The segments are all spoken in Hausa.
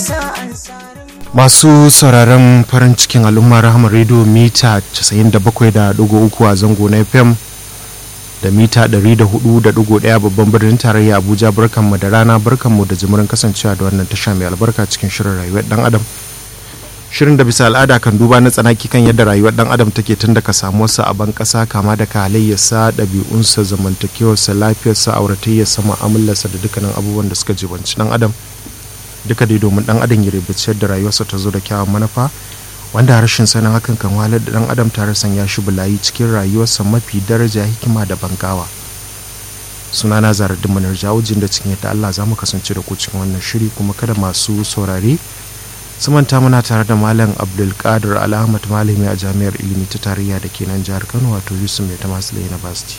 masu sauraron farin cikin al'umma rahama rediyo mita 97.3 a zango na fm da mita 104.1 babban birnin tarayya abuja barkanmu da rana barkanmu da jimirin kasancewa da wannan tasha mai albarka cikin shirin rayuwar dan adam shirin da bisa al'ada kan duba na tsanaki kan yadda rayuwar dan adam take tun daga samuwarsa a ban kasa kama da halayyarsa ɗabi'unsa zamantakewarsa lafiyarsa auratayyarsa mu'amalarsa da dukkanin abubuwan da suka jibanci dan adam duka dai domin dan adam ya rubuce da rayuwarsa ta zo da kyawun manufa wanda rashin sanin hakan kan wahalar da dan adam tare sanya shi bulayi cikin rayuwarsa mafi daraja hikima da bangawa sunana zaradin manar jawujin da cikin yadda Allah za mu kasance da ku cikin wannan shiri kuma kada masu saurare su manta muna tare da malam abdulkadir alhamad malami a jami'ar ilimi ta tarayya da ke nan jihar kano wato yusuf mai ta masu university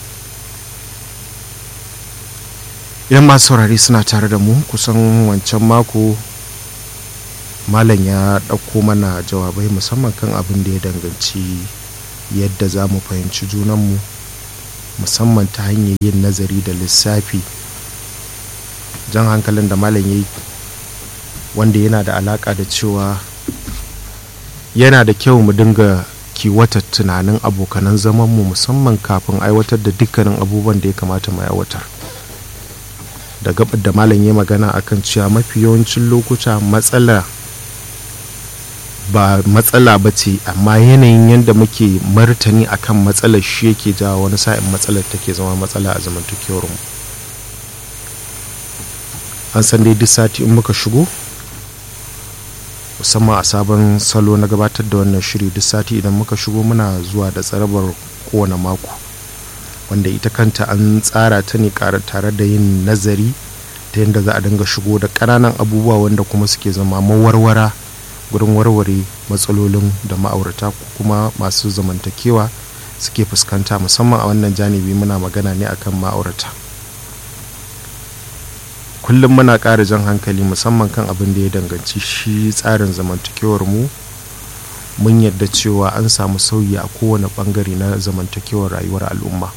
idan masu saurari suna tare da mu kusan wancan mako malam ya ɗauko mana jawabai musamman kan abin da ya danganci yadda za mu fahimci junanmu musamman ta hanyar yin nazari da lissafi jan hankalin da malam ya yi wanda yana da alaƙa da cewa yana da kyau mu dinga kiwata tunanin abokanan zamanmu musamman kafin aiwatar da dukkanin abubuwan da ya kamata mu aiwatar da gabar da malam ya magana akan cewa mafi yawancin lokuta matsala ba matsala ba ce amma yanayin yadda muke martani akan matsalar shi yake jawo wani sa'in matsalar take zama matsala a zamantakewar mu an san dai duk sati in muka shigo musamman a sabon salo na gabatar da wannan shiri duk sati idan muka shigo muna zuwa da tsarabar kowane mako wanda ita kanta an tsara ta ne tare da yin nazari ta yadda za a dinga shigo da ƙananan abubuwa wanda kuma suke zama mawarwara gurin warware matsalolin da ma'aurata ko kuma masu zamantakewa suke fuskanta musamman a wannan janibi muna magana ne akan ma'aurata kullum muna ƙara jan hankali musamman kan abin da ya danganci shi tsarin zamantakewar mu mun yadda cewa an samu sauyi a kowane bangare na zamantakewar rayuwar al'umma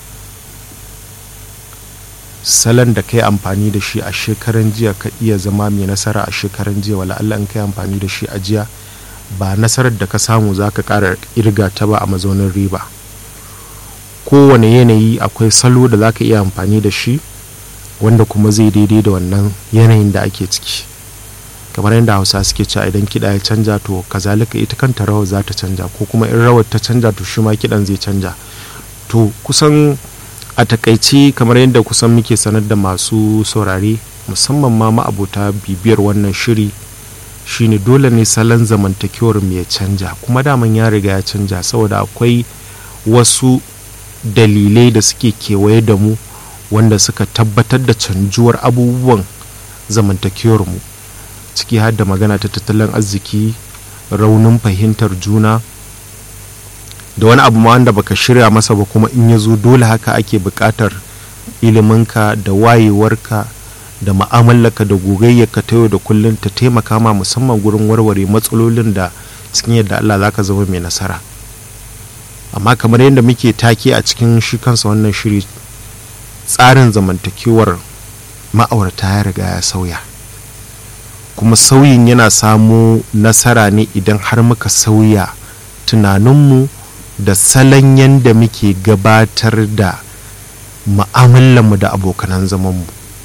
salon da kai amfani da shi a shekaran jiya ka iya zama mai nasara a shekaran jiya wala Allah in kai amfani da shi a jiya ba nasarar da ka samu za ka ƙara irga ta ba a mazaunin riba kowane yanayi akwai salo da za ka iya amfani da shi wanda kuma zai daidai da wannan yanayin da ake ciki kamar yadda hausa suke cewa idan kiɗa ya canja to kazalika ita kanta rawar za ta canja ko kuma in rawar ta canja to shi ma kiɗan zai canja to kusan a takaice kamar yadda kusan muke sanar da masu saurare musamman ma ma'abota bibiyar wannan shiri shine dole ne salon zamantakewar mu ya canja kuma daman ya riga ya canja saboda akwai wasu dalilai da suke kewaye da mu wanda suka tabbatar da canjuwar abubuwan zamantakewar mu ciki har da magana ta tattalin arziki raunin fahimtar juna da wani abu ma wanda baka shirya masa ba kuma in ya zo dole haka ake buƙatar iliminka da wayewarka da ma'amalarka da gogayyarka ta yau da kullum ta taimaka ma musamman gurin warware matsalolin da cikin yadda Allah za ka zama mai nasara amma kamar yadda muke take a cikin shi kansa wannan shiri tsarin zamantakewar ma'aurata ya riga ya sauya kuma sauyin yana samo nasara ne idan har muka sauya tunaninmu da salon yadda muke gabatar da mu da abokanan zamanmu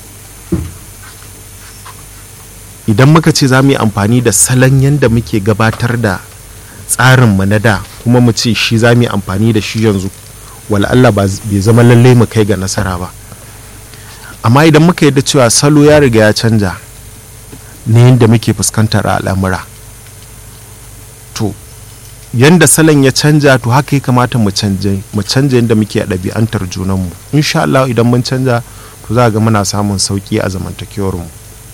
idan muka ce za mu yi amfani da salon yadda muke gabatar da tsarinmu na da kuma mu ce shi za mu yi amfani da shi yanzu wala Allah bai zama lallai mu kai ga nasara ba amma idan muka yadda cewa salo ya riga ya canja na yadda muke fuskantar al'amura to yanda salon ya canja to haka ya kamata mu canja yadda muke a ɗabi'antar junanmu insha Allah idan mun canja to za ga muna samun sauƙi a zamantakewarmu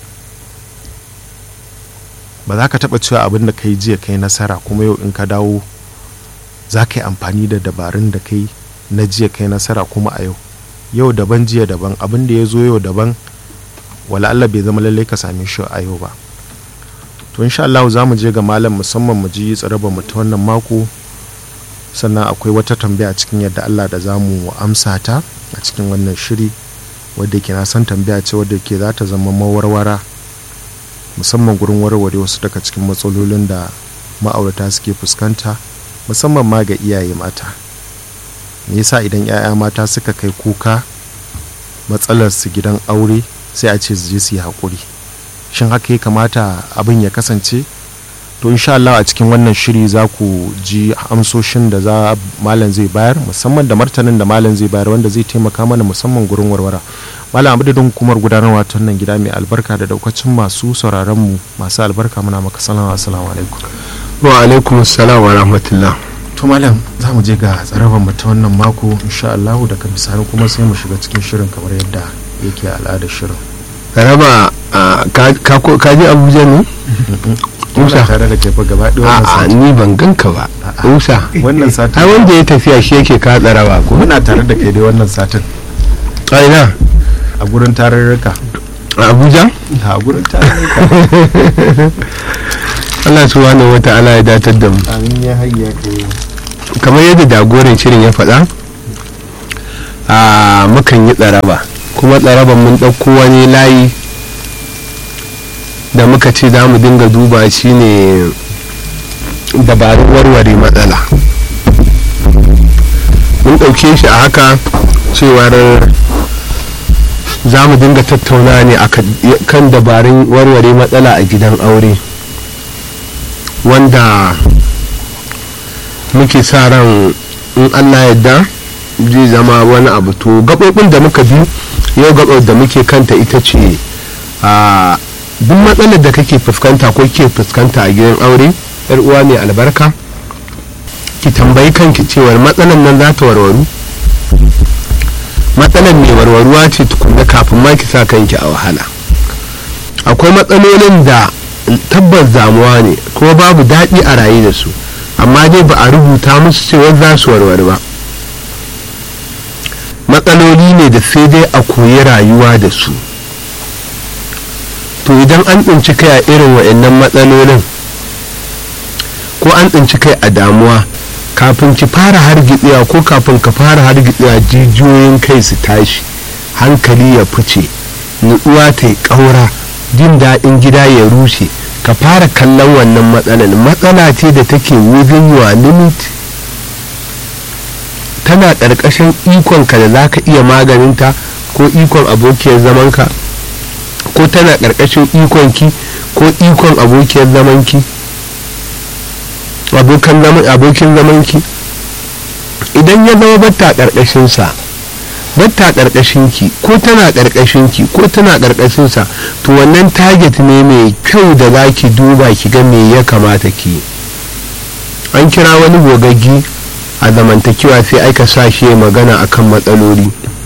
ba za ka taɓa cewa abin da kai jiya kai nasara kuma yau in ka dawo za ka yi amfani da dabarun da kai na jiya kai nasara kuma a yau yau daban jiya daban abin da ya zo yau daban wala Allah bai zama lallai ka same shi a yau ba to insha Allah za mu je ga malam musamman mu ji tsaraba mu ta wannan mako sannan akwai wata tambaya cikin yadda Allah da za mu amsa ta a cikin wannan shiri wadda ke na san tambaya ce wadda ke za ta zama mawarwara musamman gurin warware wasu daga cikin matsalolin da ma'aurata suke fuskanta musamman ma ga iyaye mata me yasa idan 'ya'ya mata suka kai kuka matsalar su gidan aure sai a ce su je su yi haƙuri shin haka ya kamata abin ya kasance to insha Allah a cikin wannan shiri za ku ji amsoshin da za malam zai bayar musamman da martanin da malam zai bayar wanda zai taimaka mana musamman gurin warwara malam abudin hukumar gudanarwa ta wannan gida mai albarka da daukacin masu sauraron mu masu albarka muna maka salama assalamu alaikum wa alaikum assalam wa rahmatullah to malam za mu je ga tsarabar mu ta wannan mako insha Allah daga misali kuma sai mu shiga cikin shirin kamar yadda yake al'adar shirin raba ka ji abuja ne Musa tare da kefa gaba ɗaya wannan a'a sati ni ban ganka ba musa wannan satin ai wanda ya tafiya shi yake ka tsarawa ko muna tare da kai dai wannan satin aina a gurin tarurruka a abuja a gurin tarurruka allah subhanahu wa ta'ala ya datar da mu amin ya hayya kai kamar yadda jagoran shirin ya faɗa a mukan yi tsaraba kuma tsaraban mun ɗauko wani layi da muka ce za mu dinga duba shi ne dabarun warware matsala mun ɗauke shi a haka cewar za mu dinga tattauna ne a kan dabarun warware matsala a gidan aure wanda muke sa ran in allah yadda zai zama wani abu to gaɓoɓin da muka bi yau gaɓar da muke kanta ita ce a duk matsalar da kake fuskanta ko ke fuskanta a gidan aure yar uwa mai albarka ki tambayi kanki cewar matsalar nan za ta warwaru matsalar mai warwaruwa ce tukunna kafin ma ki sa kanki a wahala akwai matsalolin da tabbas damuwa ne kuma babu daɗi a rayu da su amma dai ba a rubuta musu cewa za su warware ba matsaloli ne da sai dai a koyi rayuwa da su to idan an tsinci kai a irin wa'annan matsalolin ko an tsinci kai a damuwa kafin ki fara hargitsewa ko kafin ka fara hargitsewa jijiyoyin kai su tashi hankali ya fice nutsuwa ta yi ƙaura jin daɗin gida ya rushe ka fara kallon wannan matsalar matsala ce da take within your limit tana ƙarƙashin ikonka da za ka iya maganinta ko ikon abokiyar zamanka ko tana ƙarƙashin ikonki ko ikon abokiyar zamanki abokin zamanki idan ya zama batta ƙarƙashinsa batta ƙarƙashinki ko tana ƙarƙashinki ko tana ƙarƙashinsa to wannan target ne mai kyau da za ki duba ki ga me ya kamata ki an kira wani gogaggi a zamantakewa sai aika sa shi magana akan matsaloli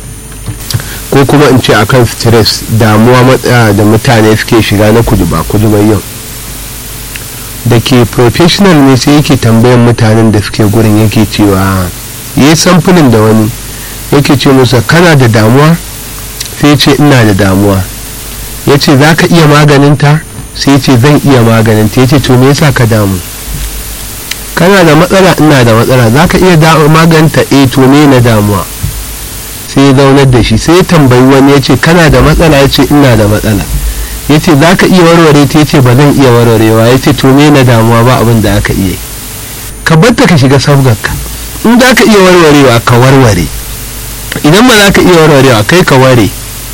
ko kuma in ce akan stress damuwa matsaya da mutane suke shiga na kudu ba kudu ba yau da ke professional ne sai yake tambayan mutanen da suke gurin yake cewa yi samfulin da wani yake ce musa kana da damuwa sai ce ina da damuwa ya ce za ka iya maganinta sai ce zan iya maganinta ya ce to me yasa ka damu kana da matsala ina da matsala za ka iya maganta e to me na damuwa sai ya zaunar da shi sai ya tambayi wani ya ce kana da matsala ya ce ina da matsala ya ce za ka iya warware ta ya ce ba zan iya warwarewa ya ce to me na damuwa ba abin da aka iya ka batta ka shiga sabgarka in za ka iya warwarewa ka warware idan ba za ka iya warwarewa kai ka ware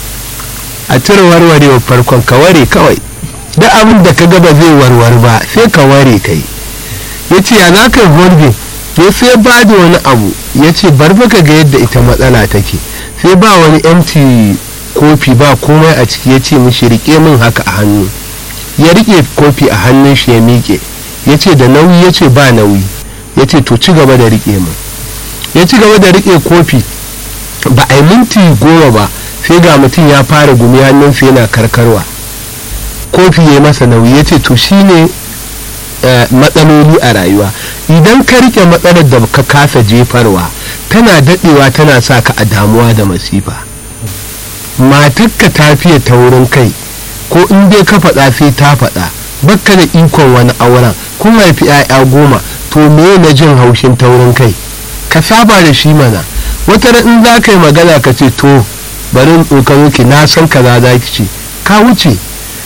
a cire warwarewa farkon ka ware kawai da abin da ka gaba zai warware ba sai ka ware kai ya ce ya za ka volving ya sai ba da wani abu ya ce bar ka ga yadda ita matsala take sai ba wani empty kofi ba komai a ciki ya ce mishi rike min haka a hannu ya rike kofi a hannun shi ya miƙe ya ce da nauyi ya ce ba nauyi ya ce to ci gaba da rike min ya ci gaba da rike kofi ba a yi minti goma ba sai ga mutum ya fara gumi hannunsa yana karkarwa kofi ya yi masa nauyi ya ce to shine matsaloli a rayuwa idan ka rike matsalar da ka kasa jefarwa tana daɗewa tana sa ka a damuwa da masifa matakka ta fiye ta wurin kai ko in dai ka faɗa sai ta faɗa bakka da ikon wani auren kun haifi 'ya'ya goma to me na jin haushin taurin kai ka saba da shi mana wata in za ka yi magana ka ce to bari in tsoka miki na san kaza za ki ce ka wuce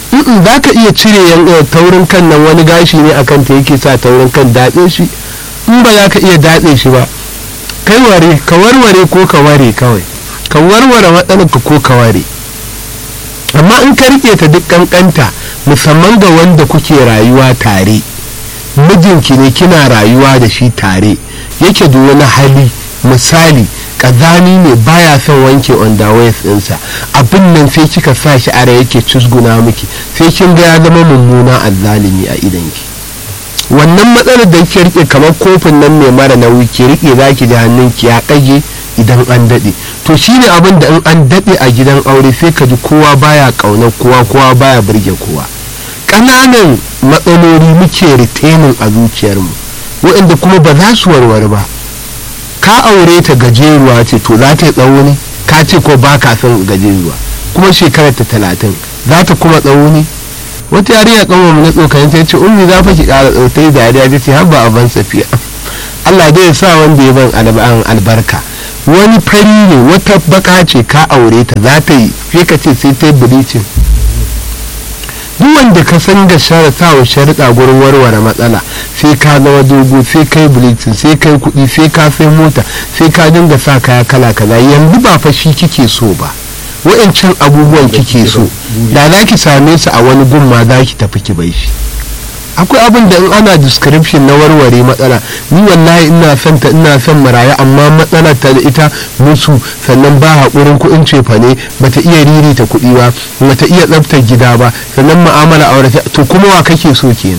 in za ka iya cire yan eh, taurin kan nan wani gashi ne akan ta yake sa taurin kan datse shi in ba za ka iya datse shi ba kai ware ka warware ko ka ware kawai ka warware matsalar ka ko ka ware amma in ka rike ta duk kankanta musamman ga wanda kuke rayuwa tare mijinki ne kina rayuwa da shi tare yake da wani hali misali kazani ne baya son wanke underwear ɗinsa abin nan sai kika sa shi ara yake cusguna miki sai kin ga ya zama mummuna azzalimi a idanki wannan matsalar da kike rike kamar kofin nan mai mara nauyi ki rike zaki ji hannunki ya kage idan an dade to shine abin da in an dade a gidan aure sai ka ji kowa baya kaunar kowa kowa baya burge kowa ƙananan matsaloli muke retaining a zuciyarmu waɗanda kuma ba za su warware ba ka aure ta gajeruwa ce to za ta yi tsawo ne ka ce ko ba ka son gajeruwa kuma shekarar ta talatin za ta kuma tsawo ne wata yarinya kanwa mu na tsokanin ta ce ummi za fa ki ƙara tsautai da yariya ta ce har ba a ban safiya Allah dai ya sa wanda ya ban alban albarka wani fari ne wata baka ce ka aure ta za ta yi sai ka ce sai ta yi bleaching duk wanda ka san ga shara sawa sharuɗa gurin warware matsala sai ka zama dogo sai kai bleaching sai kai kuɗi sai ka sai mota sai ka dinga sa kaya kala kaza yanzu ba fa shi kike so ba wa'ancan abubuwan kike so da za ki same su a wani gumma za ki tafi ki bai shi akwai abin da in ana description na warware matsala ni wallahi ina son ta ina son maraya amma matsala ta da ita musu sannan ba haƙurin kuɗin cefa ne bata iya riri ta kuɗi ba bata iya tsaftar gida ba sannan mu'amala aure to kuma wa kake so kenan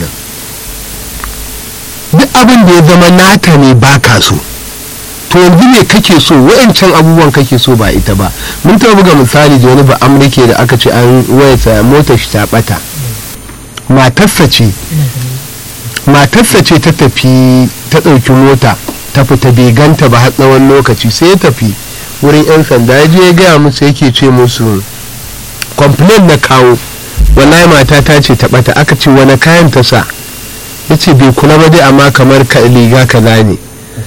duk abin da ya zama nata ne baka so to yanzu me kake so wa'ancan abubuwan kake so ba ita ba mun taɓa buga misali da wani ba amurke da aka ce an wayarsa motar shi ta ɓata matarsa ce matarsa ce ta tafi ta ɗauki mota ta fita bai ganta ba har tsawon lokaci sai ya tafi wurin 'yan sanda ya je ya gaya musu yake ce musu complain na kawo wallahi mata ta ce ta ɓata aka ce wani kayan ta sa ya ce bai kula ba dai amma kamar ka liga kaza ne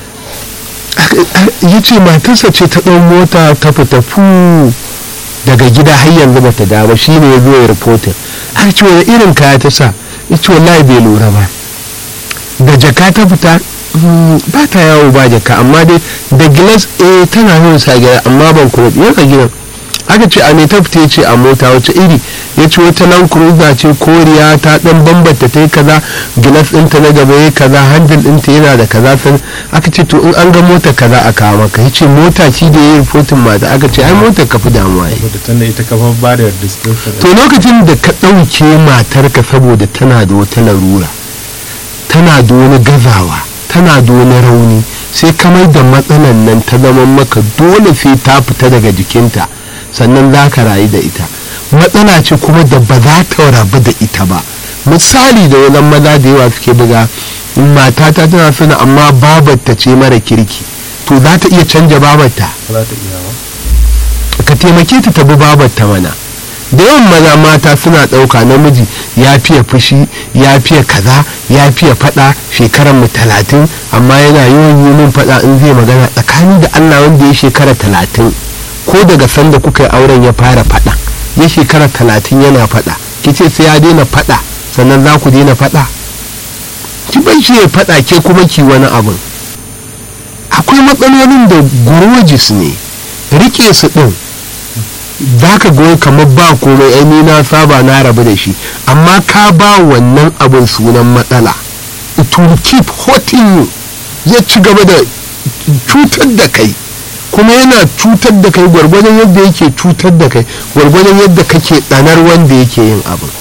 ya ce matarsa ce ta ɗau mota ta fita fu daga gida har yanzu bata dawo shi ne ya zo ya reporter aka ce wani irin kaya ta sa ya ce wallahi bai lura ba da jaka ta fita ba ta yawo ba jaka amma dai da gilas eh tana yin sa gida amma ban kuma biyar a gidan aka ce a me ta fita ya ce a mota wace iri ya ce wata nan cruiser ce koriya ta dan bambanta ta yi kaza gilas ɗinta na gaba ya kaza handle ɗinta yana da kaza san aka ce to in an ga mota kaza a kawo maka ya ce mota ci da ya yi rufotin mata aka ce ai motar ka fi damuwa ya wadda tana ita kafa ba da description to lokacin da ka ɗauke matarka saboda tana da wata larura tana da wani gazawa tana da wani rauni sai kamar da matsalan nan ta zama maka dole sai ta fita daga jikinta sannan za ka rayu da ita matsala ce kuma da ba za ta rabu da ita ba misali da wajen maza da yawa suke buga matata tana suna amma babarta ce mara kirki to za ta iya canja babarta za ta iya ba ka taimake ta tabi babarta mana da yawan maza mata suna ɗauka namiji ya fiye fushi ya fiye kaza ya fiye faɗa shekarar mu talatin amma yana yawan yi min faɗa in zai magana tsakani da allah wanda ya shekara talatin ko daga sanda kuka yi auren ya fara faɗa ya shekara talatin yana faɗa ki ce sai ya daina faɗa sannan za ku daina faɗa ki bai shi ya faɗa ke kuma ki wani abin akwai matsalolin da gurojis ne rike su ɗin za ka goyi kamar ba komai ai ni na saba na rabu da shi amma ka ba wannan abin sunan matsala it will keep hurting you zai ci gaba da cutar da kai kuma yana cutar da kai gwargwadon yadda yake cutar da kai gwargwadon yadda kake tsanar wanda yake yin abin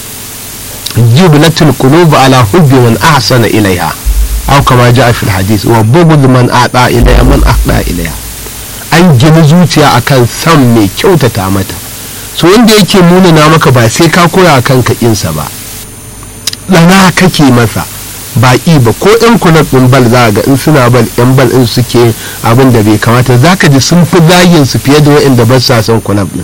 jiblatul qulub ala hubbi man ahsana ilaiha aw kama jaa fil hadith wa bughd man ata ilaiha man ahda ilaiha an gina zuciya akan san mai kyautata mata so wanda yake munana maka ba sai ka koya kanka insa ba ɗana kake masa ba i ba ko yan kulab ɗin bal za ga in suna bal yan bal in suke abin da bai kamata za ka ji sun fi zagin su fiye da waɗanda ba sa son kulab ɗin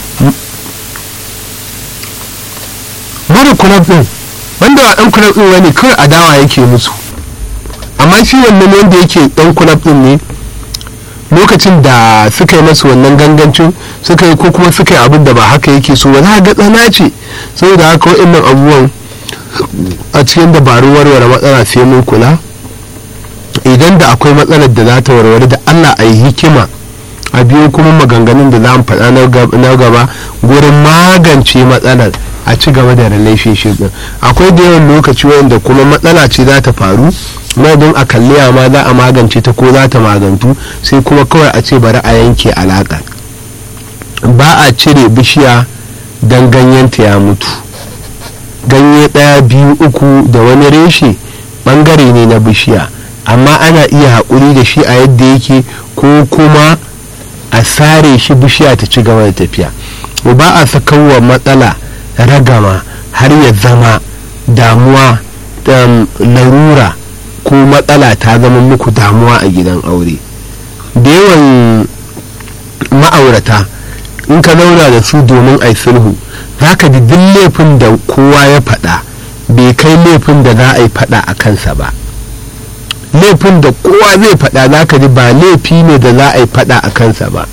mara kulab ɗin wanda ba ɗan kulab ɗin wani kawai adawa yake musu amma shi wannan wanda yake ɗan kulab ɗin ne lokacin da suka yi masu wannan gangancin suka yi ko kuma suka yi abin da ba haka yake so ba za ga tsana ce saboda haka waɗannan abubuwan a cikin dabarun warware matsala sai mun kula idan da akwai matsalar da za ta warware da allah a yi hikima a biyo kuma maganganun da za mu faɗa na gaba gurin magance matsalar a ci gaba da relationship din akwai da yawan lokaci wanda kuma matsala ce za ta faru don a kalli ma za a magance ta ko za ta magantu sai kuma kawai a ce bari a yanke alaƙa ba a cire bishiya don ganyenta ya mutu ganye ɗaya biyu uku da wani reshe ɓangare ne na bishiya amma ana iya haƙuri da shi a yadda yake ko kuma a sare shi bishiya ta ci gaba da tafiya ba a sakawa matsala ragama har ya zama damuwa larura ko matsala ta zama muku damuwa a gidan aure da yawan ma'aurata in ka zauna da su domin a sulhu za ka ji duk laifin da kowa ya faɗa bai kai laifin da za a yi faɗa a kansa ba laifin da kowa zai faɗa za ka ji ba laifi ne da za a yi faɗa a kansa ba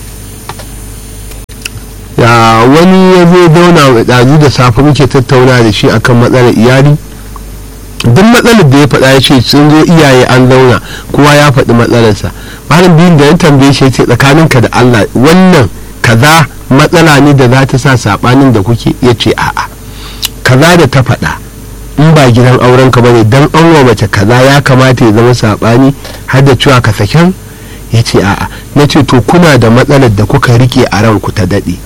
ya wani ya zo zauna ɗazu da safe muke tattauna da shi akan matsalar iyali duk matsalar da ya faɗa ya ce sun zo iyaye an zauna kowa ya faɗi matsalarsa malam biyun da ya tambaye shi ce tsakaninka da allah wannan kaza matsala ne da za ta sa saɓanin da kuke ya ce a'a kaza da ta faɗa in ba gidan auren ka bane dan an wa mace kaza ya kamata ya zama saɓani har da cewa ka saken ya ce a'a na ce to kuna da matsalar da kuka rike a ranku ta daɗe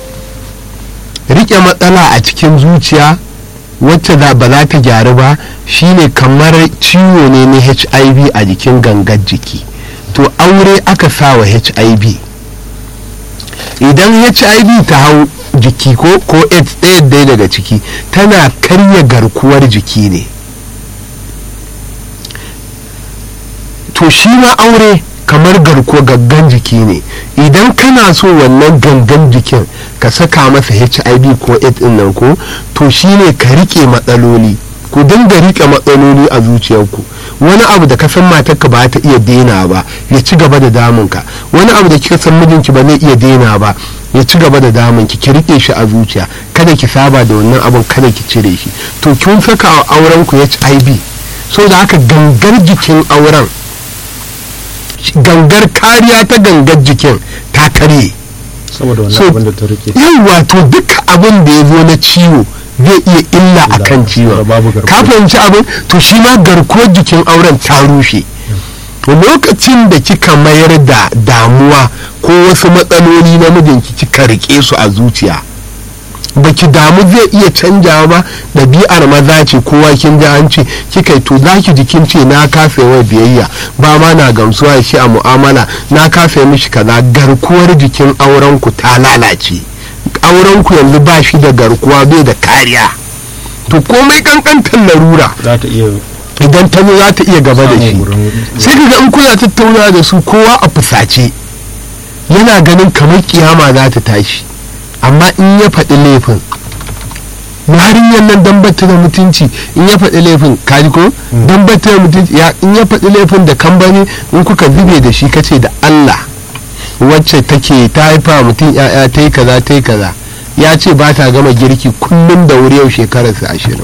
rike matsala a cikin zuciya wacce ba za ta gyaru ba shine kamar ciwo ne na hiv a jikin gangar jiki to aure aka sa wa hiv idan hiv ta hau jiki ko ko aids ɗaya ɗaya daga ciki tana karya garkuwar jiki ne to shi ma aure kamar garkuwa gaggan jiki ne idan kana so wannan gangan jikin ka saka masa hiv ko aids din nan ko to shine ka rike matsaloli ku dinga rike matsaloli a zuciyarku wani abu da ka san matarka ba ta iya daina ba ya ci gaba da damunka wani abu da kika san mijinki ba zai iya daina ba ya ci gaba da damunki ki rike shi a zuciya kada ki saba da wannan abun kada ki cire shi to kin saka wa auren ku hiv so da haka gangar jikin auren gangar kariya ta gangar jikin ta karye saboda wannan abin da ta rike yawa to duka abin da ya zo na ciwo zai iya illa a kan ciwon ka fahimci abin to shi ma garkuwar jikin auren ta rushe lokacin da kika mayar da damuwa ko wasu matsaloli na mijinki kika rike su a zuciya baki damu zai iya canjawa ba ɗabi'ar maza ce kowa kin ji an ce kika yi to za ki jikin ce na kafa yawa biyayya ba ma na gamsuwa shi a mu'amala na kafa mishi kaza garkuwar jikin auren ku ta lalace auren ku yanzu ba shi da garkuwa bai da kariya to komai kankantar larura za ta iya idan ta zo za ta iya gaba da shi sai ka ga in kuna tattauna da su kowa a fusace yana ganin kamar kiyama za ta tashi amma in ya faɗi laifin yarinyar nan dan batta da mutunci in ya faɗi laifin kaji ko dan batta da mutunci in ya faɗi laifin da kambani in kuka zube da shi kace da Allah wacce take ta haifa mutum ya'ya ta yi kaza ta yi kaza ya ce ba ta gama girki kullum da wuri yau shekararsa ashirin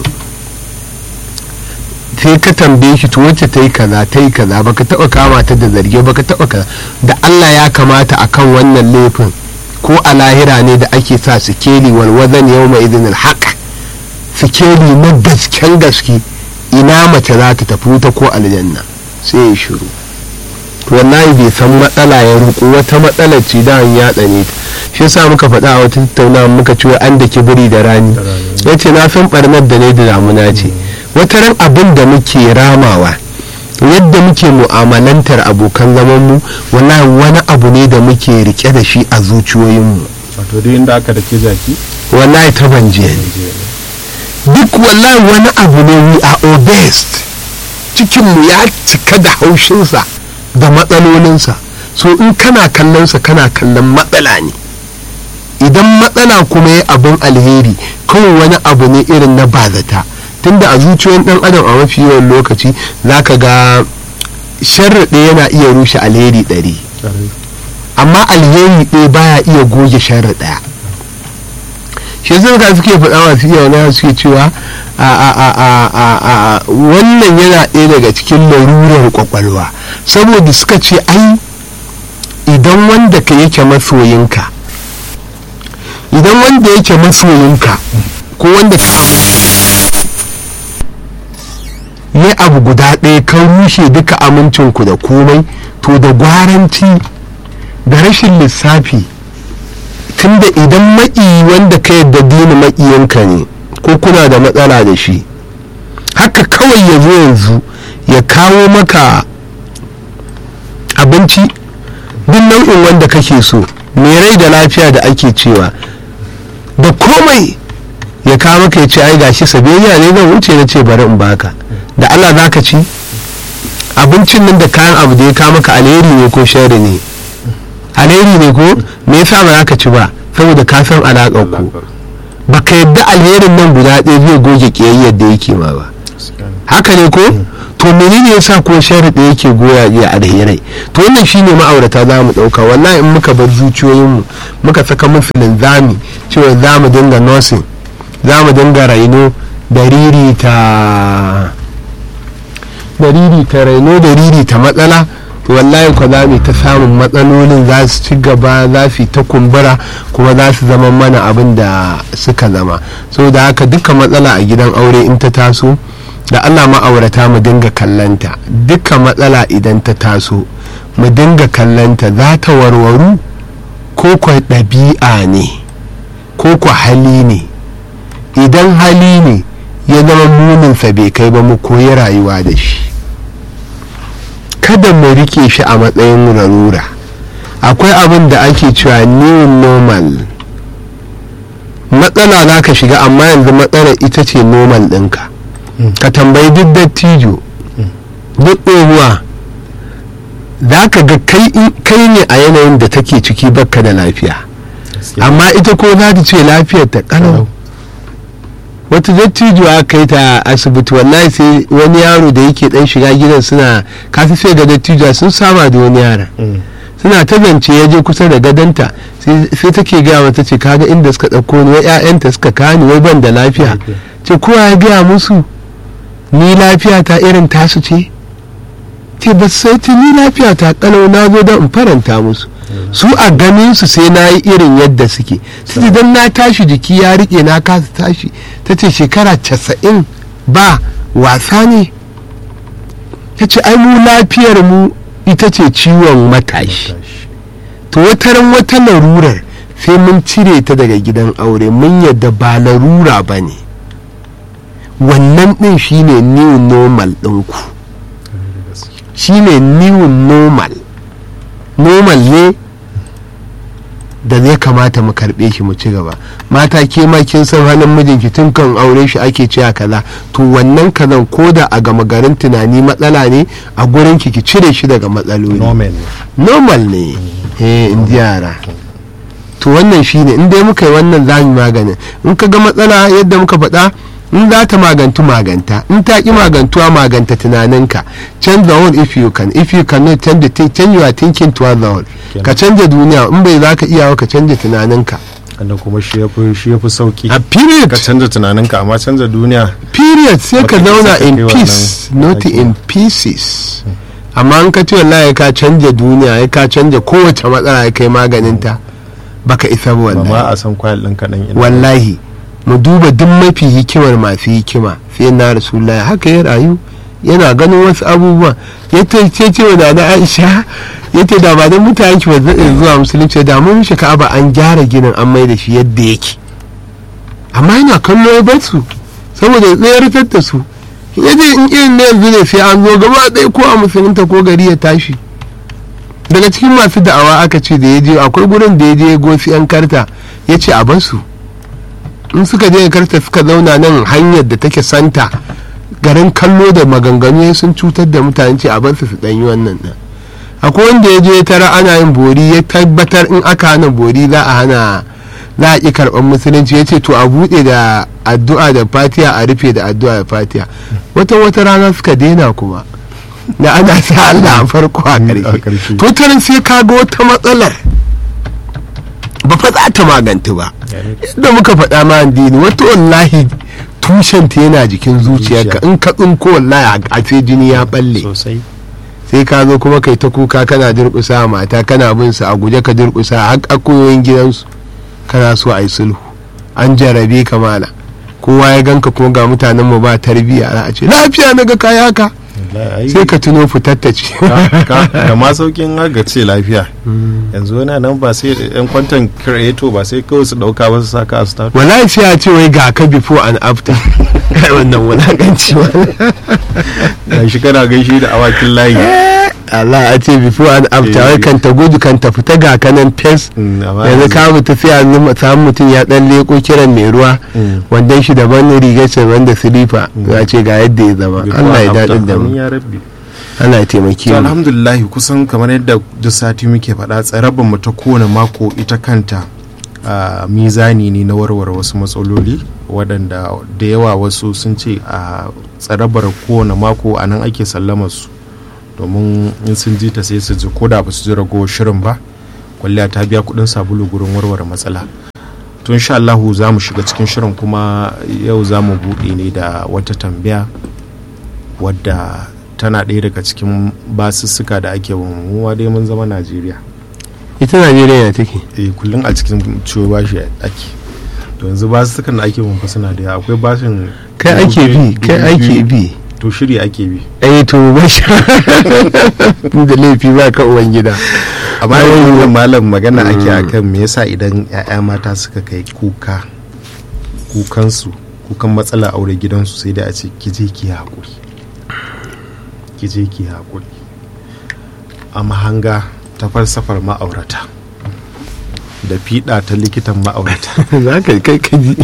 sai ka tambaye shi to wacce ta yi kaza ta yi kaza baka taba kama ta da zarge baka taba kaza da Allah ya kamata akan wannan laifin ko a lahira ne da ake sa sikeli walwazan yau mai izinin haka sikeli na gasken gaske ina mace za ta tafi wuta ko aljanna sai ya shiru wallahi bai san matsala ya ruku wata matsalar ce da ya tsane ta shi yasa muka faɗa a wata tattaunawa muka ce an da kibiri da rani ya ce na san barnar da ne da damuna ce wata ran abin da muke ramawa yadda muke mu'amalantar abokan zamanmu wallahi wani abu ne da muke rike da shi a zuciyoyinmu wato duk inda aka da ke zaki wallahi ta banje duk wallahi wani abu ne we are obsessed cikinmu ya cika da haushinsa da matsalolinsa so in kana kallonsa kana kallon matsala ne idan matsala kuma ya abin alheri kawai wani abu ne irin na bazata tunda a zuciyoyin dan adam a mafi yawan lokaci zaka ga sharri yana iya rushe alheri ɗari amma alheri ɗaya baya iya goge sharri ɗaya shi yasa ka suke faɗa masu iya wani suke cewa a a a a a a wannan yana ɗaya daga cikin larurar kwakwalwa saboda suka ce ai idan wanda ka yake masoyinka idan wanda yake masoyinka ko wanda ka ne abu guda ɗaya ka rushe duka amincinku da komai to da gwaranci da rashin lissafi tunda idan maƙi wanda ka yadda dini maƙiyanka ne ko kuna da matsala da shi haka kawai ya zo yanzu ya kawo maka abinci duk nau'in wanda kake so mai rai da lafiya da ake cewa da komai ya kawo maka ya ce ai gashi sabiyya ne zan wuce na ce bari in baka da Allah za ka ci abincin nan da kayan abu da ya kawo maka alheri ne ko shari ne alheri ne ko me yasa ba za ka ci ba saboda ka san alaƙar ku baka yadda alherin nan guda ɗaya zai goge ƙiyayyar da yake ma ba haka ne ko to menene yasa ko shari da yake goya ya alherai to wannan shine ma'aurata za mu ɗauka wallahi in muka bar zuciyoyinmu muka saka musu linzami cewa za mu dinga nursing za mu dinga raino da riri ta da riri ta raino da riri ta matsala to wallahi ko za mu ta samun matsalolin za su ci gaba za su ta kumbura kuma za su zama mana abin da suka zama da haka duka matsala a gidan aure in ta taso da allah ma'aurata mu dinga kallanta duka matsala idan ta taso mu dinga kallanta za ta warwaru ko kwa ɗabi'a ne ko kwa hali ne idan hali ne ya zama muninsa bai kai ba mu koyi rayuwa da shi kada mu rike shi a matsayin larura akwai abin da ake cewa new normal matsala za ka shiga amma yanzu matsalar ita ce normal ɗinka ka tambayi duk dattijo duk ɗoruwa za ka ga kai ne a yanayin da take ciki bakka da lafiya amma ita ko za ta ce lafiyar ta kalau wata dattijo aka kai ta asibiti wallahi sai wani yaro da yake dan shiga gidan suna kasu sai ga dattijo sun saba da wani yaron suna ta zance ya je kusa da gadanta sai take gaya mata ce kaga inda suka ɗauko ni wai 'ya'yanta suka kani wai ban da lafiya ce kowa ya gaya musu ni lafiya ta irin tasu ce ce ba sai ta ni lafiya ta kalau na zo don in faranta musu su a ganin su sai na yi irin yadda suke su idan na tashi jiki ya rike na kasa tashi ta ce shekara casa'in ba wasa ne ta ce ai mu lafiyar mu ita ce ciwon matashi to wataran wata larurar sai mun cire ta daga gidan aure mun yadda ba larura ba ne wannan ɗin shine new normal ɗinku shine new normal normal ne da zai kamata mu karbe shi mu ci gaba mata ke ma kin san halin mijinki tun kan aure shi ake cewa kaza to wannan kazan ko da a gama garin tunani matsala ne a gurin ki ki cire shi daga matsaloli normal ne eh in yara to wannan shine in dai muka yi wannan zamu maganin in ka ga matsala yadda muka faɗa in za ta magantu maganta in ta ki magantuwa maganta tunaninka change the world if you can if you cannot change the thing change your thinking towards the world ka canja duniya in bai za ka iya ka canja tunaninka wanda kuma shi ya fi shi ya fi sauki a period ka canza tunaninka amma canza duniya period sai ka Baka zauna isa ka in kai peace wannan not aiki. in pieces amma in ka ce wallahi ka canja duniya ya ka canja kowace matsala ya kai maganinta baka isa ba ba wallahi ma a san kwayar ɗin kaɗan ina wallahi mu duba duk mafi hikimar masu hikima sai na rasulullahi haka ya rayu yana ganin wasu abubuwa ya ce ce wa da aisha ya ce da ba don mutane ki ba zai zuwa musulunci da mun shi ka'aba an gyara ginin an mai da shi yadda yake amma yana kallo ya bar su saboda ya tsayar da su ya ce in irin na yanzu ne sai an zo gaba ɗaya ko a musulunta ko gari ya tashi daga cikin masu da'awa aka ce da ya je akwai gurin da ya je gosi yan karta ya ce a bar su in suka je karta suka zauna nan hanyar da take santa garin kallo da maganganu sun cutar da mutane ce a bar su su ɗanyi wannan ɗin akwai wanda ya je tara ana yin bori ya tabbatar in aka hana bori za a hana za a ƙi karɓar musulunci ya ce to a buɗe da addu'a da fatiha a rufe da addu'a da fatiha wata wata rana suka daina kuma da ana sa Allah a farko a a ƙarshe ƙarshe. to tarin sai ka ga wata matsalar ba fa za ta magantu ba yadda muka faɗa ma addini wata wallahi tushenta yana jikin zuciyarka in ka tsinko wallahi a sai jini ya balle sosai sai ka zo kuma kai ta kuka kana durƙusa mata kana bin su a guje ka durƙusa har akuyoyin gidansu kana so a yi sulhu an jarabe ka mala kowa ya ganka kuma ga mutanen mu ba tarbiyya a ce lafiya na ga kaya haka sai ka tuno fitattace da ma saukin ga ce lafiya yanzu wani nan ba sai yan kwantan creator ba sai kawai su dauka ba su saka a start wallahi sai a ce wai ga ka before and after wannan wulakanci ga shi kana gaishe da awakin layi Allah a ce before and after wai kan ta gudu kan ta fita ga kanan fes yanzu ka fita sai a samu mutum ya dan leko kiran mai ruwa wanda shi daban rigar sa wanda silifa za ce ga yadda ya zama Allah ya daɗin da mu Allah ya taimake mu alhamdulillah kusan kamar yadda duk sati muke faɗa tsarabar mu ta kowane mako ita kanta a mizani ne na warware wasu matsaloli waɗanda da yawa wasu sun ce a tsarabar kowane mako a nan ake sallama su domin in sun ji ta sai su ji ko da ba su ji ragowar shirin ba kwalliya ta biya kuɗin sabulu gurin warware matsala tun sha Allahu za mu shiga cikin shirin kuma yau za mu buɗe ne da wata tambaya wadda tana ɗaya daga cikin basussuka da ake wa dai mun zama najeriya ita najeriya ya take eh kullum a cikin ciwo bashi ake to yanzu basussukan da ake mun fa suna da akwai bashin kai ake bi kai ake bi to shiri ake bi eh to ba shi da laifi ba ka uwan gida amma yanzu malam magana ake akan me yasa idan 'ya'ya mata suka kai kuka kukansu kukan matsala aure gidansu sai da a ce kije ki haƙuri kije ki haƙuri a mahanga ta falsafar ma'aurata da fiɗa ta likitan ma'aurata za ka kai kaji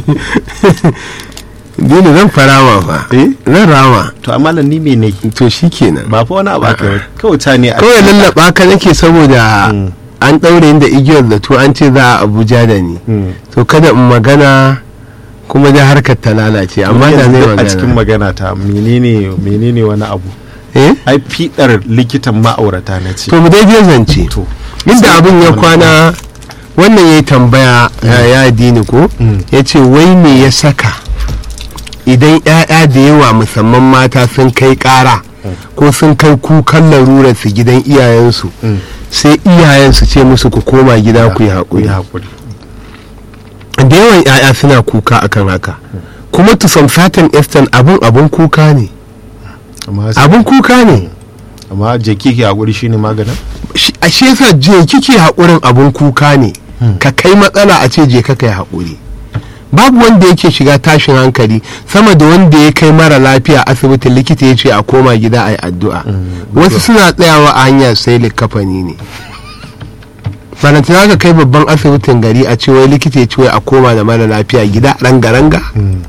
dole zan farawa fa eh zan rama to amma ni me ne to shikenan ba fa wani abu aka yi kawai ta ne a kawai lallaba ka nake saboda Mm. an ɗaure da igiyar da to an ce za a abuja da ni Mm. to kada in magana kuma da harkar ta lalace amma da Yanzu zai a cikin magana magana ta menene menene wani abu eh ai fiɗar likitan ma'aurata na ce to mu dai je zance to inda abin ya kwana wannan ya yi tambaya ya ya dini ko Mm. ya ce wai me ya saka idan 'ya'ya da yawa musamman mata sun kai ƙara ko sun kai kukan larurar su gidan iyayensu Mm. sai iyayensu ce musu ku koma gida ku yi haƙuri haƙuri da yawan 'ya'ya suna kuka akan haka kuma to some certain extent abun abun kuka ne amma sai- abun kuka ne amma jeki ke haƙuri shine maganin Shi- a shi yasa je kike haƙurin abun kuka ne ka kai matsala a ce je ka kai haƙuri babu wanda yake shiga tashin hankali sama da wanda ya kai mara lafiya asibitin likita ya ce a koma gida a yi addu'a wasu suna tsayawa a hanyar sai likafani ne balantana ka kai babban asibitin gari a ce wai likita ya ce wai a koma da mara lafiya gida ranga-ranga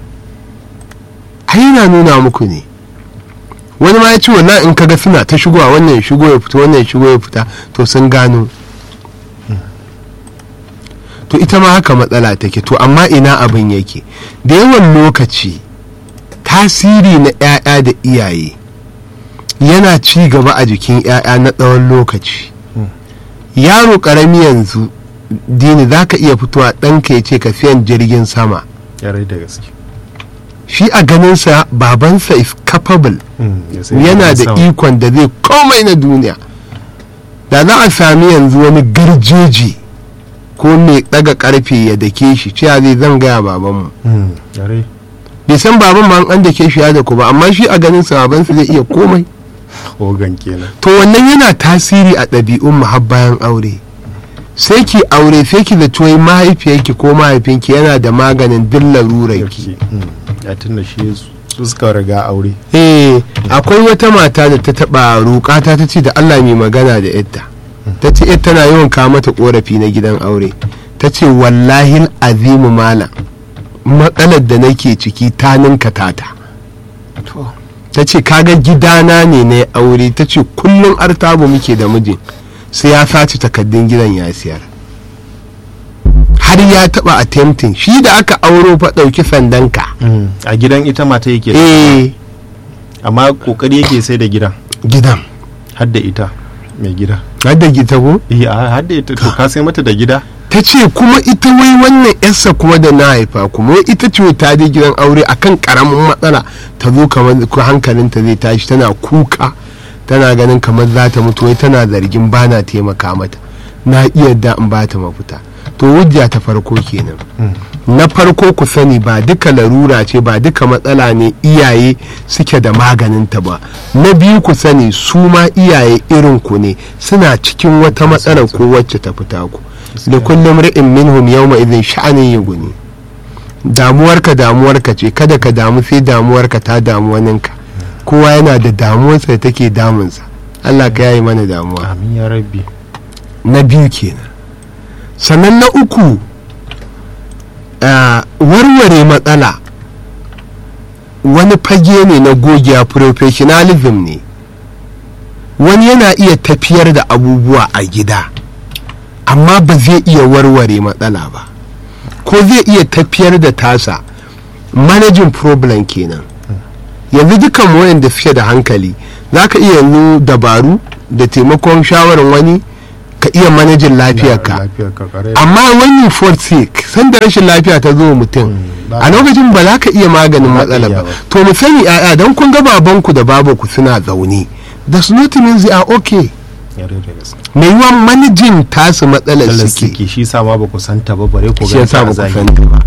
ai yana nuna muku ne wani ma ya ce wallahi in kaga suna ta shigowa wannan ya shigo ya fita wannan ya shigo ya fita to sun gano to ita ma haka matsala take to amma ina abin yake da yawan lokaci tasiri na 'ya'ya da iyaye yana ci gaba a jikin 'ya'ya na tsawon lokaci yaro karami yanzu dini za ka iya fitowa ɗanka ya ce ka siyan jirgin sama yarai da gaske shi a ganinsa babansa is capable ya sai yana da sama. ikon da zai komai na duniya da za a sami yanzu wani garjeji ko mai daga karfe ya dake shi cewa zai zan gaya babanmu Mm, yarai bai san baban ma an dake shi ya da ku ba amma shi a ganin sa babansa zai iya komai ogan kenan to wannan yana tasiri a ɗabi'un mu har bayan aure sai ki aure sai ki da tuwai mahaifiyarki ko mahaifinki yana da maganin duk larurarki Yarki. Mm, ya tunda shi su suka riga aure eh akwai wata mata da ta taba roƙata ta ce da Allah mai magana da yadda ta ce yadda tana yawan kawo mata korafi na gidan aure ta ce wallahi azimu malam matsalar da nake ciki ta ninka tata to ta ce kaga gidana ne na aure ta ce kullum artabu muke da mijin sai ya sace takaddun gidan ya siyar har ya taba attempting shi da aka auro fa ɗauki sandanka Mm, a gidan ita mata yake eh amma kokari yake sai da gidan gidan har da ita mai gida har da gita ko eh a har da ita to ka sai mata da gida ta ce kuma ita wai wannan yarsa kuma da na haifa kuma wai ita ce ta je gidan aure akan karamin matsala ta zo kamar ko hankalinta zai tashi tana kuka tana ganin kamar za ta mutu wai tana zargin bana taimaka mata na iya da in ba ta mafita to hujja ta farko kenan na farko ku sani ba duka larura ce ba duka matsala ne iyaye suke da maganinta ba na biyu ku sani su ma iyaye irin ku ne suna cikin wata matsala ko wacce ta fita ku da kullum ri'in minhum yawma idin sha'anin yuguni damuwarka damuwarka ce kada ka damu sai damuwarka ta damu waninka kowa yana da damuwarsa da take damunsa Allah ka yayi mana damuwa amin ya rabbi na biyu kenan sannan na uku uh, warware matsala wani fage ne na gogiya professionalism ne wani yana iya tafiyar da abubuwa a gida amma ba zai iya warware matsala ba ko zai iya tafiyar da tasa managing problem kenan yanzu dukan wayanda suke da hankali za ka iya yanzu dabaru da taimakon shawarar wani ka iya manajin lafiyarka lafiyarka kare amma when you fall sick san da rashin lafiya ta zo wa mutum ba a lokacin ba za ka iya maganin Ba za ka matsalar iya ba ba. to mu sani ya'ya don kun ga babanku da babanku suna zaune does not mean they are okay yare da gaske mai yiwuwa manajin tasu matsalar Allah suke suke shi sa ma ba ku santa ba bare ku shi ga yasa ba ku san ta ba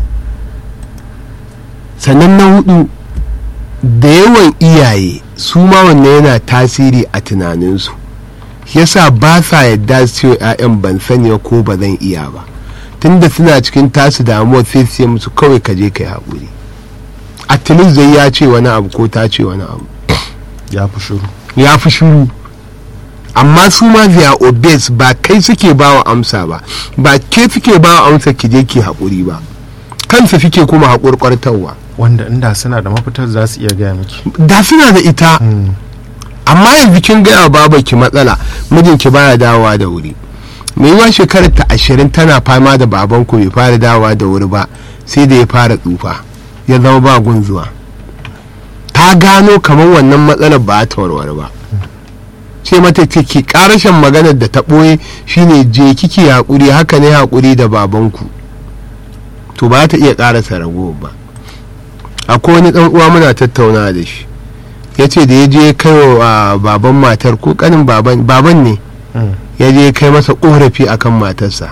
sannan na hudu da yawan iyaye su ma wannan yana tasiri a tunaninsu yasa ba sa yadda su ce wa 'ya'yan ban sani ba ko ba zan iya ba tunda suna cikin tasu damuwa sai su ce musu kawai ka je ka yi haƙuri at least zai ya ce wani abu ko ta ce wani abu ya fi shiru ya fi shiru amma su ma they are obese ba kai suke ba wa amsa ba ba ke suke ba wa amsa ki je ki haƙuri ba kansu suke kuma haƙurƙartarwa wanda inda suna da mafitar za su iya gaya miki da suna da ita amma yanzu kin gaya wa babanki matsala mijinki baya dawowa da wuri mai yiwa shekarar ta ashirin tana fama da babanku bai fara dawowa da wuri ba sai da ya fara tsufa ya zama ba gun zuwa ta gano kamar wannan matsalar ba ta warware ba ce mata ki karashin maganar da ta ɓoye shine je kiki haƙuri haka ne haƙuri da babanku to ba ta iya ƙarasa ragowar ba akwai wani ɗan uwa muna tattauna da shi ya ce da ya je kai wa baban matar ko kanin baban baban ne ya je kai masa korafi akan matarsa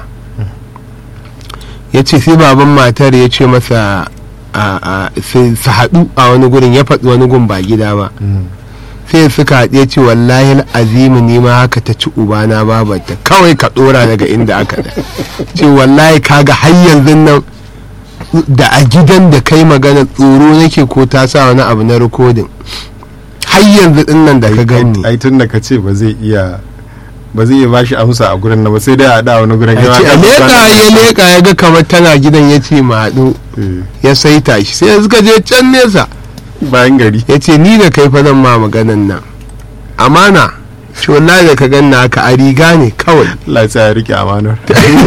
ya ce sai baban matar ya ce masa a- a- su su haɗu a wani gurin ya faɗi wani gun ba gida ba sai suka haɗe ce wallahi azimu ni ma haka ta ci ubana babarta kawai ka ɗora daga inda aka da ce wallahi kaga har yanzu nan da a gidan da kai magana tsoro nake ko ta sa wani abu na rikodin har yanzu din nan da ka gani ai tun da ka ce ba zai iya ba zai iya bashi amsa a gurin na ba sai dai a da wani gurin a ce a leƙa ya leƙa ya ga kamar tana gidan ya ce ma haɗu ya saita shi sai suka je can nesa bayan gari ya ce ni da kai fa zan ma maganan nan amana ce wallahi da ka ganna haka a riga ne kawai Allah ya sa ya rike amanar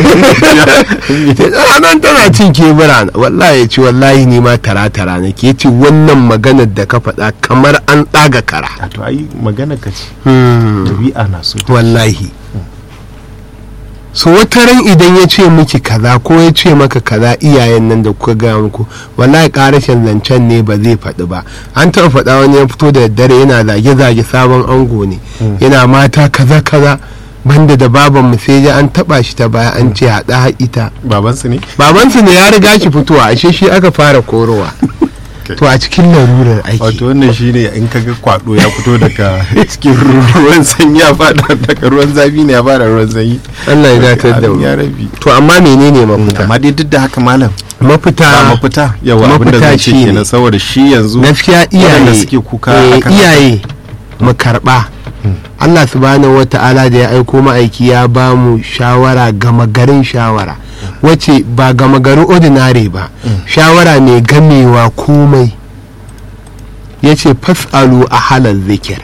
ranar tana cin kebura na wallahi ya ce wallahi ni ma tara tara na ke ce wannan maganar da ka faɗa kamar an ɗaga kara a to ai magana ka ce Hmm. dabi'a na so wallahi so wata ran idan ya ce miki kaza ko ya ce maka kaza iyayen nan da kuka gaya muku wallahi karashin zancen ne ba zai faɗi ba an taɓa faɗa wani ya fito da daddare yana zage-zage sabon ango ne yana mata kaza kaza banda da baban mu sai ji an taɓa shi ta baya an ce haɗa ita babansu ne babansu ne ya riga shi fitowa ashe shi aka fara korowa to a cikin larurar aiki wato wannan shine in kaga kwado ya fito daga cikin ruwan sanyi ya fada daga ruwan zafi ne ya fada ruwan sanyi Allah ya datar da mu ya rabi to amma menene mafita amma dai duk da haka malam mafita ba mafita yawa abinda mafita zan ce shine- kenan saboda shi yanzu gaskiya waɗanda iyaye suke kuka eh, akan haka. iyaye mu karba Allah subhanahu wa ta'ala da ya aiko ma'aiki ya ba mu shawara gama garin shawara wacce ba gama garin ordinary ba shawara mai gamewa komai ya ce fasalu a halar zikir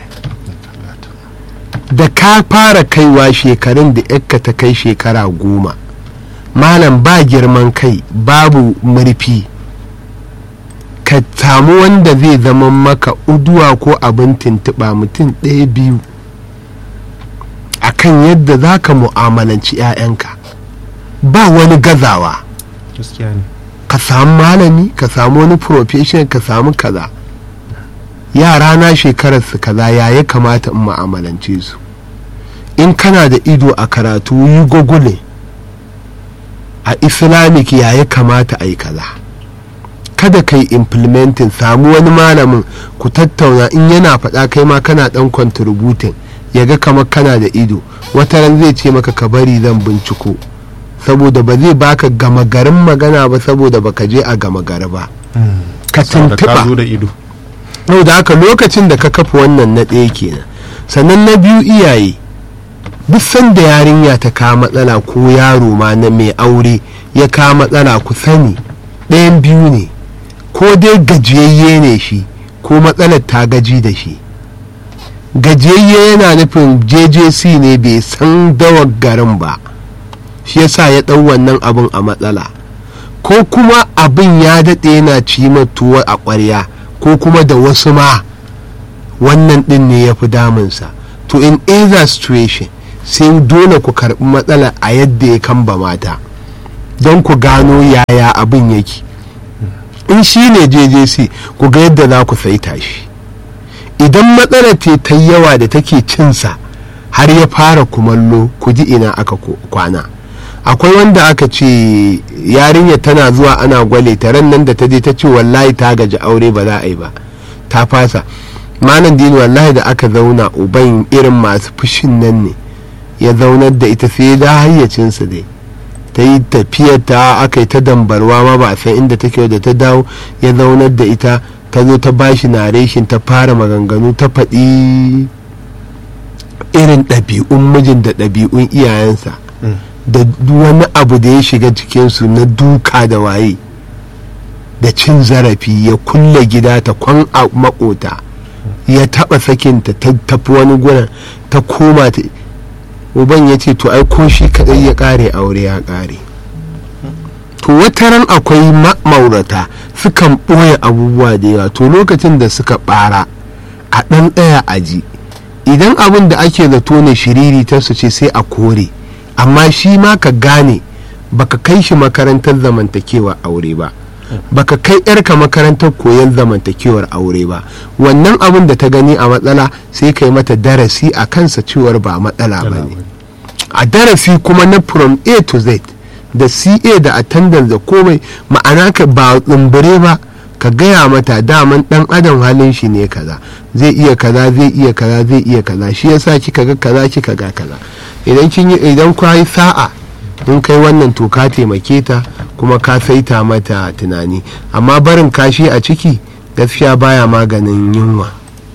da ka fara kaiwa shekarun da yakka ta kai shekara goma malam ba girman kai babu murfi ka samu wanda zai zama maka uduwa ko abin tuntuɓa mutum ɗaya biyu akan yadda za ka mu'amalanci 'ya'yanka ba wani gazawa gaskiya ne ka samu malami ka samu wani profession ka samu kaza yara na shekarar su kaza ya ya kamata in ma'amalance su in kana da ido a karatu yi gogule a islamic ya ya kamata a yi kaza kada kai implementing samu wani malamin ku tattauna in yana faɗa kai ma kana ɗan contributing ya ga kamar kana da ido wata ran zai ce maka ka bari zan binciko saboda ba zai baka gama garin magana ba saboda baka je a gama gari ba ka saboda ka zo tuntuɓa da ido yau da haka lokacin da ka kafa wannan na ɗaya kenan sannan na biyu iyaye duk sanda yarinya ta kawo matsala ko yaro ma na mai aure ya kawo matsala ku sani ɗayan biyu ne ko dai gajiyayye ne shi ko matsalar ta gaji da shi gajiyayye yana nufin jjc ne bai san dawar garin ba shi yasa ya ɗau wannan abin a matsala ko kuma abin ya daɗe yana ci tuwo a ƙwarya ko kuma da wasu ma wannan ɗin ne ya fi damunsa to in either situation sai dole ku karɓi matsala a yadda ya kamba mata don ku gano yaya abin yake in shi ne jjc ku ga yadda za ku saita shi idan matsalar ce ta yawa da take cinsa har ya fara kumallo ku ji ina aka ko- kwana akwai wanda aka ce yarinya tana zuwa ana gwale ta ran nan da ta je ta ce wallahi ta gaji aure ba za a yi ba ta fasa malam dini wallahi da aka zauna uban irin masu fushin nan ne ya zaunar da ita sai da hayyacinsa dai ta yi tafiyar ta aka yi ta dambarwa ma ba a san inda take da ta dawo ya zaunar da ita ta zo ta bashi nareshin ta fara maganganu ta faɗi irin ɗabi'un mijin da ɗabi'un iyayensa da duk wani abu da ya shiga cikinsu na duka da waye da cin zarafi ya kulle gida ta kwan a makota ya taɓa sakinta ta tafi wani gurin ta koma ta uban ya ce to ai ko shi kaɗai ya ƙare aure ya ƙare to wataran akwai ma'aurata sukan ɓoye abubuwa da yawa to lokacin da suka ɓara a ɗan ɗaya aji idan abin da ake zato ne shiriri ta su ce sai a kore amma shi ma ka gane baka kai shi makarantar zamantakewa aure ba baka kai yarka makarantar koyon zamantakewar aure ba wannan abin da ta gani a matsala sai kai mata darasi a kansa cewar ba matsala ba ne a darasi kuma na from a to z da ca da attendance da komai ma'ana ka ba tsumbure ba ka gaya mata daman dan adam halin shi ne kaza zai iya kaza zai iya kaza zai iya kaza shi yasa kika ga kaza kika ga kaza idan kin yi idan ku yi sa'a in kai wannan to ka taimake ta kuma ka saita mata tunani amma barin kashi a ciki gaskiya baya maganin yunwa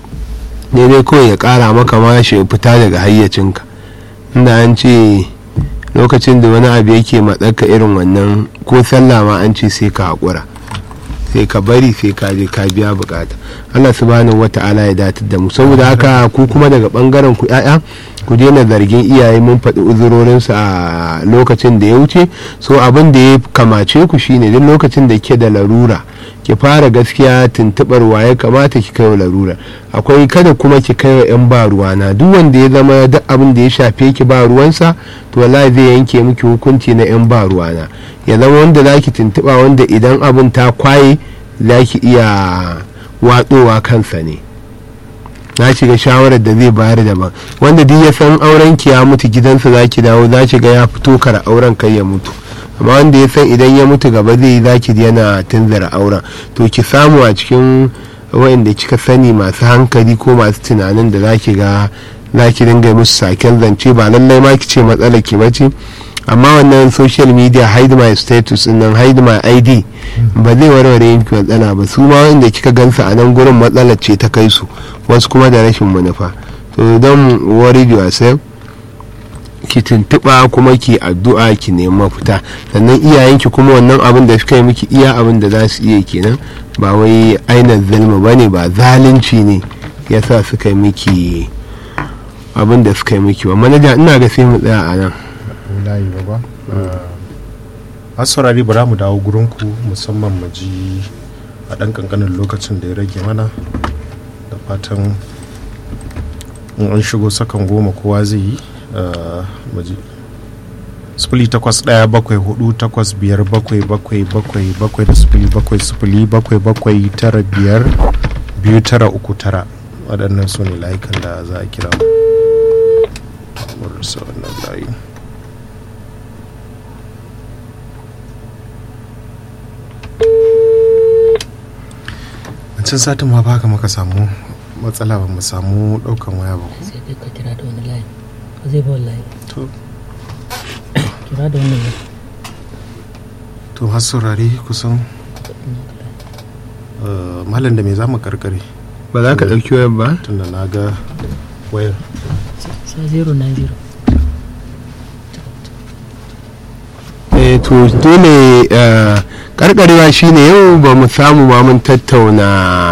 ne dai kawai ya kara maka ma shi fita daga hayyacinka inda an ce lokacin da wani abu yake matsaka irin wannan ko sallah ma an ce sai ka haƙura sai ka bari sai ka je ka biya bukata Allah subhanahu wata'ala ya datar da mu saboda haka ku kuma daga bangaren ku ya'ya ku daina zargin iyaye mun faɗi uzurorinsu a lokacin da ya wuce so abin da ya kamace ku shine duk lokacin da ke da larura ki fara gaskiya tuntubar waye kamata ki kai wa larura akwai kada kuma ki kai wa yan ba ruwana duk wanda ya zama duk abin da ya shafe ki ba ruwansa to wallahi zai yanke miki hukunci na yan ba ruwana ya zama wanda zaki tuntuba wanda idan abin ta kwaye zaki iya watsowa kansa ne na shiga shawarar da zai bayar daban wanda duk ya san auren ki ya mutu gidansa za ki dawo za ki ga ya fito kara auren kai ya mutu amma wanda ya san idan ya mutu gaba zai yi za ki yana tunzara auren to ki samu a cikin wa'inda kika sani masu hankali ko masu tunanin da za ki ga za ki dinga musu saken zance ba lallai ma ki ce matsalar ki bace amma wannan social media hide my status nan hide my id ba zai warware yanki matsala ba su ma wanda kika gansa a nan gurin matsalar ce ta kai su wasu kuma da rashin manufa to don worry yourself ki tuntuɓa kuma ki addu'a ki nemi mafita sannan iyayenki kuma wannan abin da suka yi miki iya abin da za su iya kenan ba wai aina zalma ba ne ba zalunci ne yasa suka yi miki abin da suka yi miki ba manaja ina ga sai mu tsaya a nan layi ba a saurari bara mu dawo gurinku musamman mu ji a ɗan ƙanƙanin lokacin da ya rage mana da fatan in an shigo sakan goma kowa zai yi mu ji sifili takwas ɗaya bakwai hudu takwas biyar bakwai bakwai bakwai bakwai da sifili bakwai sifili bakwai bakwai tara biyar biyu tara uku tara waɗannan su ne layukan da za a kira mu rasa wannan layi wancan satin ma ba ka maka samu matsala ba mu samu ɗaukan waya ba sai dai ka kira da wani layi ba zai ba wallahi to kira da wani layi to har saurari kusan eh, malam da me za mu karkare ba za ka ɗauki wayar ba tunda na ga wayar sa 090 eh to dole eh, karkarewa shine yau ba mu samu ma mun tattauna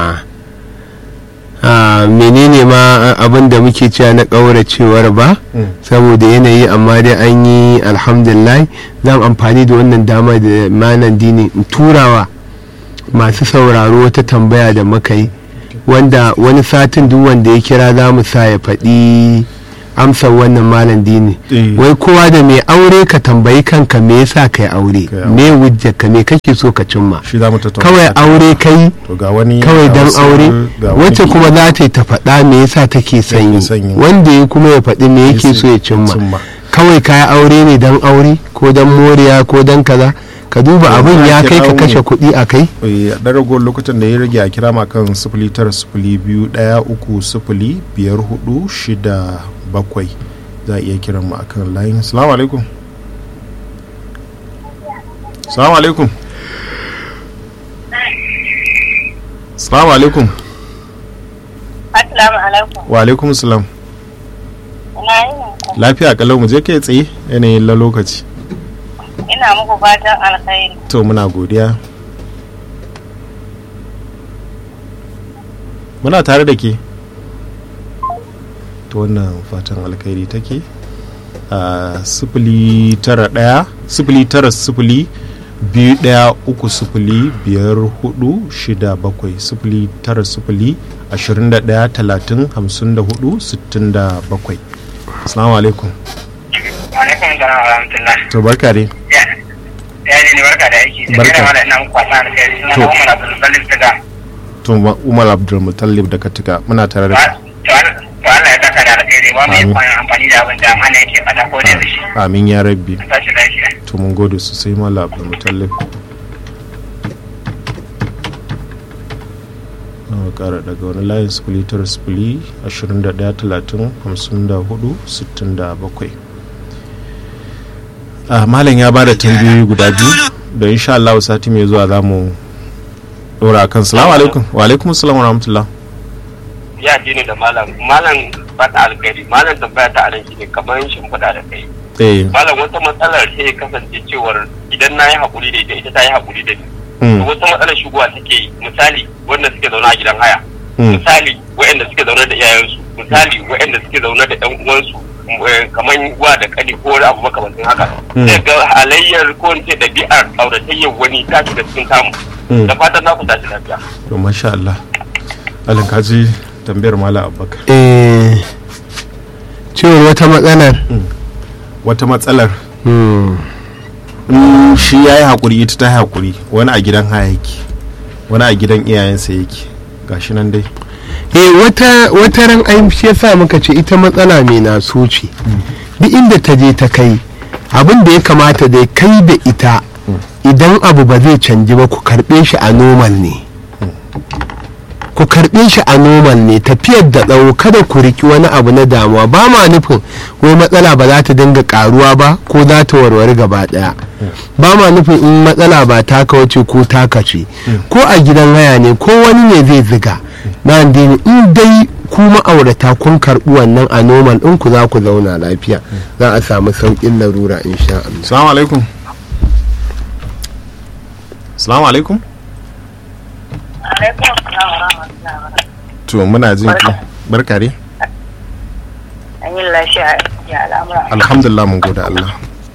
ah, menene ma abin da muke cewa na ƙauracewar ba saboda yanayi amma dai an yi alhamdulillah za mu amfani da wannan dama da manan dini in turawa masu sauraro wata tambaya da muka yi wanda wani satin duk wanda ya kira za mu sa ya faɗi amsar wannan malam dini Eh. wai kowa da mai aure ka tambayi kanka me yasa kai aure Kai aure. me wujjar ka me kake so ka cimma shi za mu tattauna kawai aure kai to ga wani kawai ga dan wasu- aure ga wani- wacce kuma za ta yi ta faɗa me yasa take sanyi sanyi. wanda ya kuma ya faɗi me yake so ya cimma cimma. kawai kaya aure ne dan aure ko dan moriya ko dan kaza ka duba To, abin ana ya kai ka kira kashe mu. kuɗi a kai Eh, a ɗan ragowar lokutan da ya rage a kira ma kan sifili tara sifili biyu ɗaya uku sifili biyar hudu shida bakwai za a iya kiran mu akan layin salamu alaikum salamu alaikum salamu alaikum Assalamu alaikum. wa alaikum salam Ina yin ku. lafiya kalau mu je kai tsaye yanayin la lokaci Ina muku fatan alkhairi. to muna godiya muna tare da ke to wannan fatan alkhairi take a sifili tara ɗaya sifili tara sifili biyu ɗaya uku sifili biyar hudu shida bakwai sifili tara sifili ashirin da ɗaya talatin hamsin da hudu sittin da bakwai assalamu alaikum alaikum salam wa rahmatullah to barka dai ya ya ji ni barka da aiki da Barka. kai mana ina muku kwasa da kai suna To. na umar abdul salim daga to Ma- umar abdulmutallib da katika muna tare da to kai al- to Allah ya saka da alkhairi ba mu yi Amin. kwanan amfani da abin da mana yake fata ko da shi amin ya rabbi tashi lafiya to mun gode sosai mala abdulmutallib na kara daga wani layin sifili tara sifili ashirin da ɗaya talatin hamsin da hudu sittin da bakwai Ah, malam ya ba da tambayoyi guda biyu da insha Allah sati mai zuwa za mu ɗora kan salamu alaikum wa alaikum salam wa rahmatullah ya ji ni da malam malam fata alkhairi malam tambaya ta anan shine kamar shimfiɗa da kai eh malam wata matsalar sai ya kasance cewar idan na yi haƙuri da ita ita ta yi haƙuri da ni mm, wata matsalar shigowa take yi misali wanda suke zaune a gidan haya mm, misali waɗanda suke zaune da iyayensu misali waɗanda suke zaune da ƴan uwansu eh, kamar wa da kani ko wani abu makamantin haka Mm. sai ga halayyar ko in ce ɗabi'ar auratayyar wani ta shiga cikin tamu mm. da fatan za ku tashi lafiya to masha Allah alin kaji tambayar mala abubakar eh cewar wata matsalar wata matsalar hmm. in shi ya yi haƙuri ita ta yi haƙuri wani a gidan haya yake wani a gidan iyayensa yake gashi nan dai eh wata wata ran ai shi yasa muka ce ita matsala mai na ce duk inda ta je ta kai abin da ya kamata da kai da ita idan abu ba zai canji ba ku karbe shi a normal ne ku karbe shi a normal ne tafiyar da tsawo kada ku riki wani abu na damuwa ba ma nufin wai matsala ba za ta dinga karuwa ba ko za ta warware gaba daya ba ma nufin in matsala ba taka wace ko taka ce ko a gidan haya ne ko wani ne zai ziga na addini in dai ku ma'aurata kun karɓi wannan a normal in ku za ku zauna lafiya za a samu sauƙin larura insha Allah salamu alaikum salamu alaikum Alaikum salam wa rahmatullahi wa barakatuh. to muna jin ki barka dai An yi lafiya ya al'amura. alhamdulillah mun gode Allah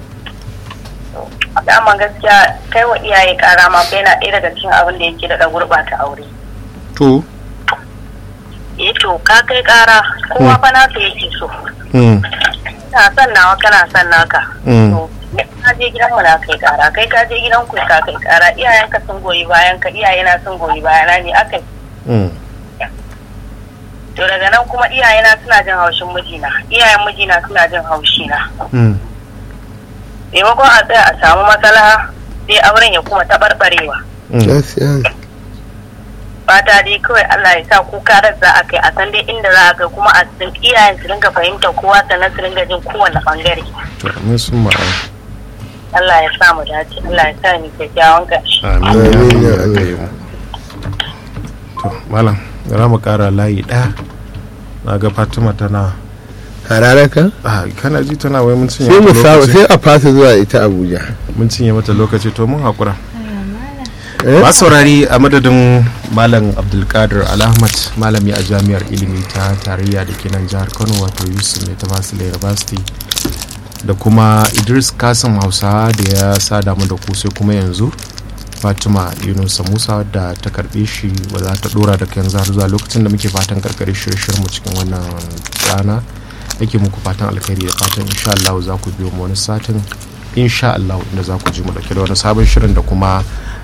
Dama gaskiya kai wa iyaye kara ma fa yana ɗaya daga cikin abin da yake daɗa gurɓata aure. to Eh to ka kai kara kowa fa nasa yake so. mm, Ina son nawa kana son naka. Mm. To, ka je gidan mu na kai kara kai ka je gidan ku ka kai kara iyayenka sun goyi bayan ka iyayena sun goyi bayana ne akai Mm. to daga nan kuma iyayena suna jin haushin mijina iyayen mijina suna jin haushina Mm. maimakon a tsaya a samu matsala sai auren ya kuma taɓarɓarewa Mm. gaskiya ne. fata dai kawai Allah ya sa kuka rar za a kai a san dai inda za a kai kuma a sun iyayen su ringa fahimtar kowa sannan su ringa jin kowane bangare to amin sun ma'a Allah ya sa mu dace Allah ya sa ni kyakkyawan ƙarshe amin Amin ya ya Allah Allah. ya yi mu to malam za mu kara layi ɗaya na ga fatima tana hararaka ah, kana ji tana wai mun cinye sai mu mata sa- lokaci sai a fasa zuwa ita abuja mun cinye mata lokaci to mun haƙura Eh? ba saurari a madadin malam abdulkadir alahmad malami a jami'ar ilimi ta tarayya da ke nan jihar kano wato yusuf mai ta university da kuma idris kasim hausa da ya sada mu da ku sai kuma yanzu fatima yunusa musa da ta karbe shi ba za ta dora da yanzu har zuwa lokacin da muke fatan karkare shirye mu cikin wannan rana yake muku fatan alkhairi da fatan insha Allah za ku biyo mu wani satin insha Allah inda za ku ji mu dauke da wani sabon shirin da kuma